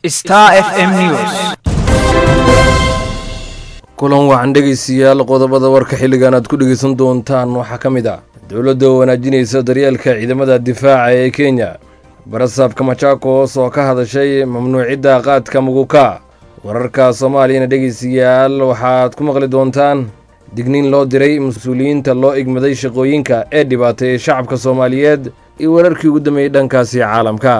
Star FM News. kulan waxaan dhegaystayaal qodobada warka xilligan aad ku dhegaysan doontaan waxaa ka mid ah dowladda oo wanaajinaysa daryeelka ciidamada difaaca ee kenya barasaabka majaakos oo ka hadashay mamnuucidda qaadka muguka wararka soomaaliyana dhegaystayaal waxaad ku maqli doontaan digniin loo diray mas-uuliyiinta loo igmaday shaqooyinka ee dhibaateeyey shacabka soomaaliyeed iyo wararkii ugu dambeeyey dhankaasi caalamka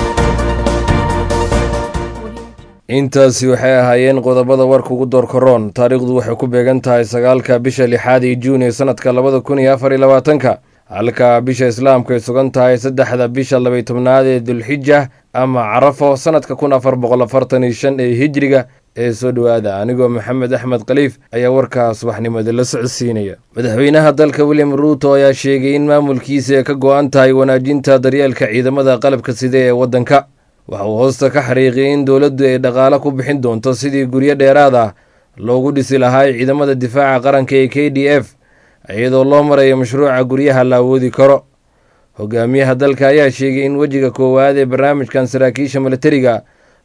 intaasi waxay ahaayeen qodobada warka ugu doorkaroon taariikhdu waxay ku beegan tahay sagaalka bisha lixaad iyo juun ee sanadka labada kun iyo afar iyo labaatanka halka bisha islaamku ay sugan tahay saddexda bisha labay tobnaad ee dulxija ama carafo sanadka kun afar boqol afartan iyo shan ee hijriga ee soo dhowaada anigoo maxamed axmed khaliif ayaa warkaa subaxnimada la socodsiinaya madaxweynaha dalka william ruuto ayaa sheegay in maamulkiisa ay ka go-an tahay wanaajinta daryeelka ciidamada qalabka side ee waddanka waxa uu hoosta ka xariiqiyay in dowladdu ay dhaqaalo ku bixin doonto sidii guryo dheeraad ah loogu dhisi lahaa ciidamada difaaca qaranka ee k d f iyadoo loo marayo mashruuca guryaha la awoodi karo hogaamiyaha dalka ayaa sheegay in wejiga koowaad ee barnaamijkan saraakiisha milatariga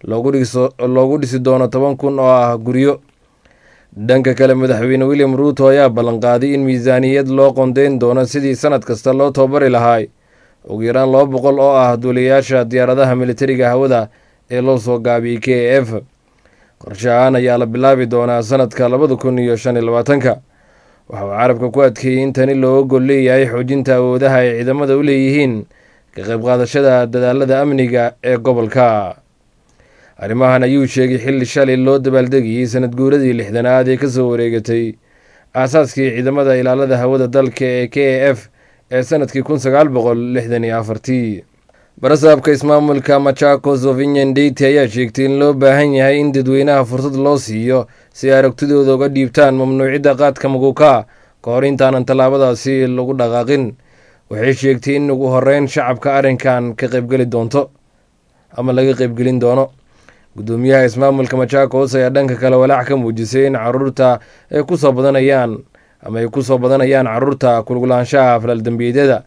loogu dhisi doono toban kun oo ah guryo dhanka kale madaxweyne william ruuto ayaa ballanqaaday in miisaaniyad loo qondeyn doono sidii sanad kasta loo tababari lahaa ugu yaraan laba boqol oo ah duuliyayaasha diyaaradaha militariga hawada ee loo soo gaabiyey k a f qorshe ahaan ayaa la bilaabi doonaa sanadka labada kun iyo shan iyo labaatanka waxa uu carabka ku adkeeyey in tani looga gol leeyahay xoojinta awoodaha ay ciidamada u leeyihiin ka qayb qaadashada dadaalada amniga ee gobolka arrimahan ayuu sheegay xilli shalay loo dabaaldegayey sanad guuradii lixdanaad ee kasoo wareegatay aasaaskii ciidamada ilaalada hawada dalka ee k a f ee sanadkii kun sagaal boqol lixdan iyo afartii barasaabka ismaamulka machakos ovinyan deyti ayaa sheegtay in loo baahan yahay in dadweynaha fursad loo siiyo si ay aragtidooda uga dhiibtaan mamnuucidda qaadka muguka ka hor intaanan tallaabadaasi lagu dhaqaaqin waxay sheegtay in ugu horeyn shacabka arrinkan ka qaybgeli doonto ama laga qaybgelin doono guddoomiyaha ismaamulka machakos ayaa dhanka kale walaac ka muujisay in caruurta ay kusoo badanayaan ama ay ku soo badanayaan caruurta kulgulaanshaha falaaldembiyeedyada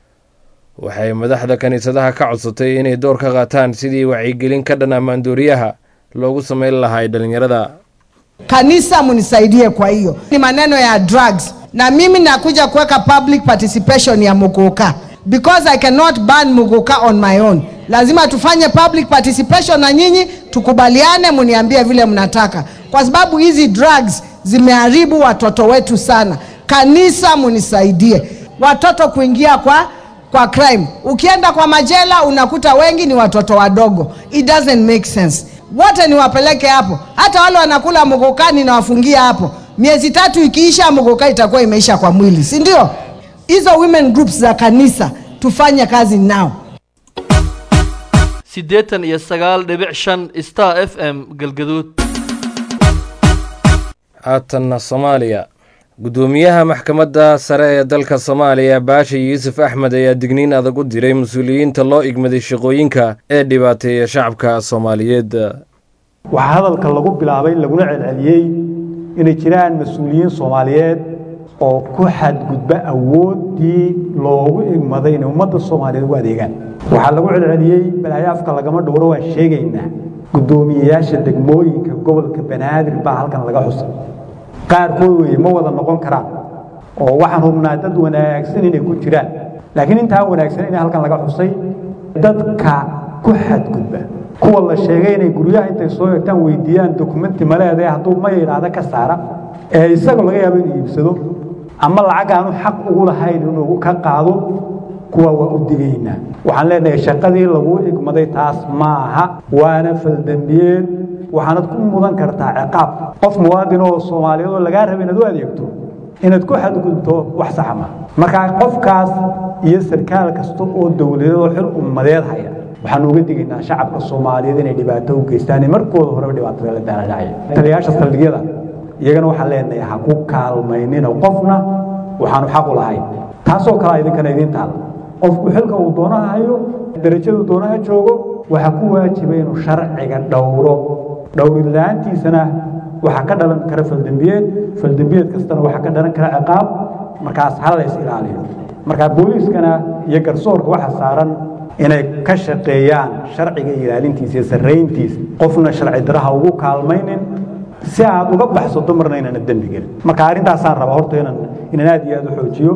waxay madaxda kiniisadaha ka codsatay inay door ka qaataan sidii wacyigelin ka dhan amaandooriyaha loogu sameyn lahay dhalinyarada Kanisa munisaidie kwa hiyo, ni maneno ya drugs, na mimi nakuja kuweka public participation ya muguka because I cannot ban muguka on my own. Lazima tufanye public participation na nyinyi tukubaliane, muniambie vile mnataka, kwa sababu hizi drugs zimeharibu watoto wetu sana. Kanisa munisaidie, watoto kuingia kwa kwa crime. Ukienda kwa majela unakuta wengi ni watoto wadogo, it doesn't make sense. Wote niwapeleke hapo, hata wale wanakula mugukani na wafungia hapo. Miezi tatu ikiisha, muguka itakuwa imeisha kwa mwili, si ndio? Hizo women groups za kanisa tufanye kazi nao. siddeetan iyo sagaal dhibic shan star f m galgaduud haatanna soomaaliya guddoomiyaha maxkamadda sare ee dalka soomaaliya baasha yuusuf axmed ayaa digniin adag u diray mas-uuliyiinta loo igmaday shaqooyinka ee dhibaateeya shacabka soomaaliyeed waxaa hadalka lagu bilaabay laguna celceliyey inay jiraan mas-uuliyiin soomaaliyeed oo ku xadgudba awooddii loogu igmaday inay ummadda soomaaliyeed ugu adeegaan waxaa lagu celceliyey balaayo afka lagama dhowro waan sheegaynaa guddoomiyeyaasha degmooyinka gobolka banaadir baa halkan laga xusay qaarkood weye ma wada noqon karaan oo waxaan hubnaa dad wanaagsan inay ku jiraan laakiin intaan wanaagsan ina halkan laga xusay dadka ku xadgudba kuwa la sheegay inay guryaha intay soo egtaan weydiiyaan dokumenti maleede hadduu ma yidhaahda ka saara ee isaga laga yaabo inuu iibsado ama lacag aanu xaq ugu lahayn inuu ka qaado kuwa waa u digaynaa waxaan leenahay shaqadii lagu igmaday taas ma aha waana faldambiyeed waxaanad ku mudan kartaa ciqaab qof muwaadin oo soomaaliyeed oo lagaa raba inaad u adeegto inaad ku xadgudubto wax saxa ma markaa qofkaas iyo sarkaal kasta oo dowladeed oo xil ummadeed haya waxaan uga digaynaa shacabka soomaaliyeed inay dhibaato u geystaan markooda horeba dhibaatada la daaladhacaya taliyaasha saldhigyada iyagana waxaan leenahay ha ku kaalmaynina qofna waxaanu xaq u lahayn taasoo kale idinkana idiin taala qofku xilka uu doonaha hayo darajadu doonaha joogo waxaa ku waajiba inuu sharciga dhowro dhowrila'aantiisana waxaa ka dhalan kara faldembiyeed faldembiyeed kastana waxaa ka dhalan kara ciqaab markaas ha la is ilaaliyo markaa booliiskana iyo garsoorka waxa saaran inay ka shaqeeyaan sharciga ilaalintiisa iyo sarrayntiisa qofna sharci daraha ugu kaalmaynin si aad uga baxsato marna inaana dembi gelin marka arrintaasaan rabaa horta inaan inaan aad iyo aad u xoojiyo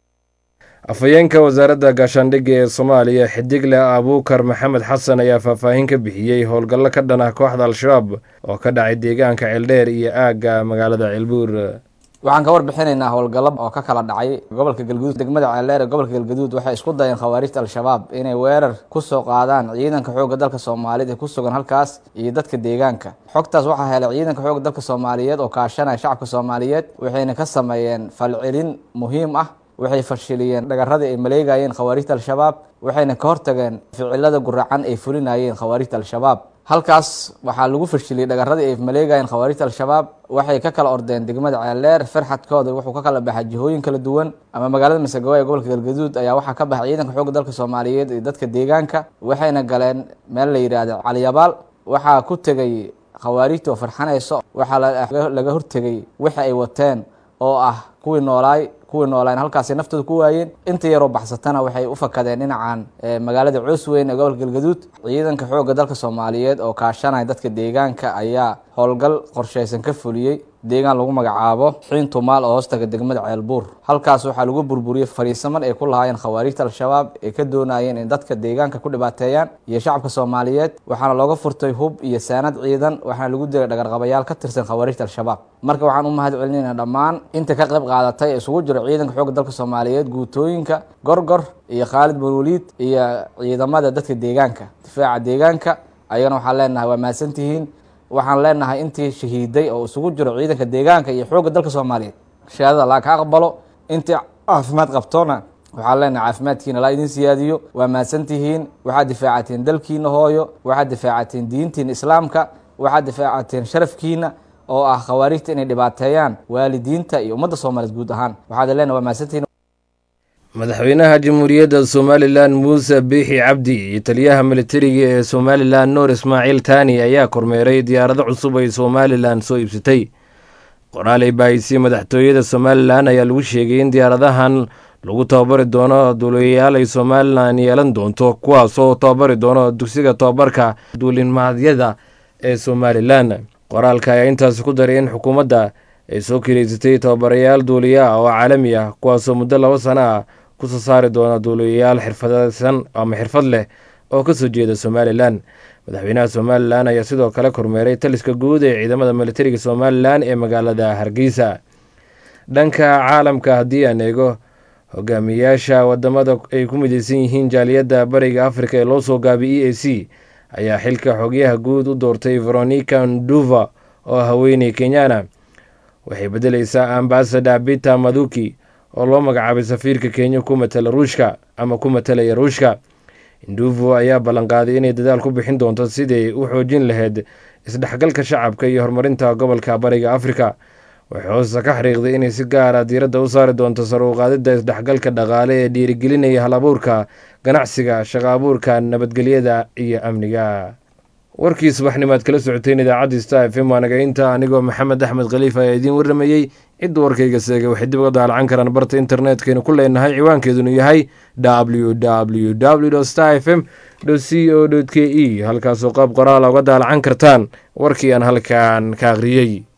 afhayeenka wasaaradda gaashaandhigga ee soomaaliya xidigle abuukar maxamed xasan ayaa faahfaahin ka bixiyey howlgallo ka dhan ah kooxda al-shabaab oo ka dhacay deegaanka ceeldheer iyo aagga magaalada ceelbuur waxaan ka warbixinaynaa howlgallo oo ka kala dhacay gobolka galgaduud degmada ceeldheer ee gobolka galgaduud waxay isku dayeen khawaarijta al-shabaab inay weerar ku soo qaadaan ciidanka xoogga dalka soomaaliyeed ee ku sugan halkaas iyo dadka deegaanka xogtaas waxaa helay ciidanka xoogga dalka soomaaliyeed oo kaashanaya shacabka soomaaliyeed waxayna ka sameeyeen falcelin muhiim ah waxay fashiliyeen dhagaradii ay maleegayeen khawaarijta al-shabaab waxayna ka hortageen ficilada guracan ay fulinayeen khawaarijta al-shabaab halkaas waxaa lagu fashiliyey dhagaradii ay maleegayeen khawaarijta al-shabaab waxay ka kala ordeen degmada ceeldheer farxadkooda wuxuu ka kala baxay jihooyin kala duwan ama magaalada masagawa ee gobolka galgaduud ayaa waxaa ka baxay ciidanka xoogga dalka soomaaliyeed iyo dadka deegaanka waxayna galeen meel la yidhaahdo caliyabaal waxaa ku tegay khawaarijta oo farxanayso waxaa laga hortegay wixi ay wateen oo ah kuwii noolaay kuwii noolayn halkaasay naftooda ku waayeen inta yaroo baxsatana waxay u fakadeen dhinacan magaalada coosweyn ee gobolka galgaduud ciidanka xoogga dalka soomaaliyeed oo kaashanaya dadka deegaanka ayaa howlgal qorshaysan ka fuliyey deegaan lagu magacaabo xiin tumaal oo hoostaga degmada ceelbuur halkaas waxaa lagu burburiyey fariisaman ay ku lahaayeen khawaarijta al-shabaab ay ka doonayeen in dadka deegaanka ku dhibaateeyaan iyo shacabka soomaaliyeed waxaana looga furtay hub iyo saanad ciidan waxaana lagu dilay dhagarqabayaal ka tirsan khawaarijta al-shabaab marka waxaan u mahad celinayna dhammaan inta ka qayb qaadatay ee isugu jiro ciidanka xoogga dalka soomaaliyeed guutooyinka gorgor iyo khaalid balwaliid iyo ciidamada dadka deegaanka difaaca deegaanka ayagana waxaan leenahay waa mahadsantihiin waxaan leenahay intii shahiiday oo isugu jiro ciidanka deegaanka iyo xoogga dalka soomaaliyeed shahaadada laa ka aqbalo intii caafimaad qabtona waxaan leenahay caafimaadkiina laa idin siyaadiyo waa mahadsantihiin waxaad difaacateen dalkiina hooyo waxaad difaacateen diintiina islaamka waxaad difaacateen sharafkiina oo ah khawaarijta inay dhibaateeyaan waalidiinta iyo ummadda soomaaliyeed guud ahaan waxaad leenahay waa mahadsantihiin madaxweynaha jamhuuriyadda somalilan muuse biixi cabdi iyo taliyaha militariga ee somalilan nuur ismaaciil taani ayaa kormeeray diyaarado cusub ay somalilan soo iibsatay qoraaley baahisi madaxtooyada somalilan ayaa lagu sheegay in diyaaradahan lagu tababari doono duuliyayaal ay somalilan yeelan doonto kuwaasoo tababari doono dugsiga tababarka duulimaadyada ee somalilan qoraalka ayaa intaasi ku daray in xukuumadda ay soo kireysatay tababarayaal duuliya ah oo caalami ah kuwaasoo muddo laba sano ah kusoo saari doona duuliyayaal xirfadeysan ama xirfad leh oo kasoo jeeda somalilan madaxweynaha somalilan ayaa sidoo kale kormeeray taliska guud ee ciidamada militariga somalilan ee magaalada hargeysa dhanka caalamka haddii aan eego hogaamiyaasha wadamada ay ku mideysan yihiin jaaliyadda bariga afrika ee loo soo gaabay e a c ayaa xilka xogyaha guud u doortay veronica nduva oo haweeney kenyana waxay bedeleysaa ambasada bita maduki oo loo magacaabay safiirka kenya ku matala ruushka ama ku matalaya ruushka induvo ayaa ballanqaaday inay dadaal ku bixin doonto sidii u xoojin lahayd isdhexgalka shacabka iyo horumarinta gobolka bariga afrika waxay hoose ka xariiqday inay si gaara diiradda u saari doonto sar u qaadidda isdhexgalka dhaqaale ee dhiirigelinaya hal abuurka ganacsiga shaqo abuurka nabadgelyada iyo amniga warkii subaxnimaad kala socoteen idaacadda star f m waanaga inta anigoo maxamed axmed khaliif ayaa idiin warramayey cidda warkayga seegay waxay dib uga daalacan karaan barta internetkaynu ku leenahay ciwaankeedunu yahay w w w star f m c o k e halkaasoo qaab qoraala uga daalacan kartaan warkii aan halkan ka akhriyey